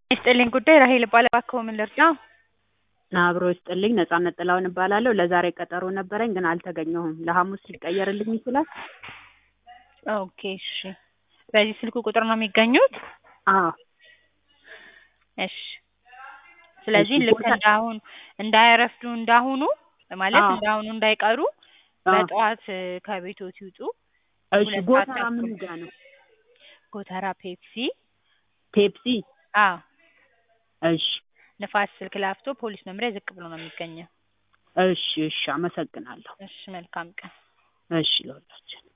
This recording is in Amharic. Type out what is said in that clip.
ይስጥልኝ ጉዳይ ራሄል እባላለሁ። እባክዎ ምን ልርዳው? አብሮ ይስጥልኝ ነጻነት ጥላሁን እባላለሁ። ለዛሬ ቀጠሮ ነበረኝ ግን አልተገኘሁም። ለሐሙስ ሊቀየርልኝ ይችላል? ኦኬ እሺ። በዚህ ስልክ ቁጥር ነው የሚገኙት? አዎ እሺ። ስለዚህ እሺ፣ ልክ ቦታ- እንዳሁን እንዳያረፍዱ እንዳሁኑ ማለት አዎ። እንዳሁኑ እንዳይቀሩ አዎ። በጠዋት እ፣ ከቤቶት ይውጡ። እሺ ሁለት ጎተራ ሰዓት ምኑ ተኩል ጋ ነው? ጎተራ ፔፕሲ። ፔፕሲ። አዎ እሺ ንፋስ ስልክ ላፍቶ ፖሊስ መምሪያ ዝቅ ብሎ ነው የሚገኘው። እሺ እሺ፣ አመሰግናለሁ። እሺ መልካም ቀን። እሺ ለሁላችን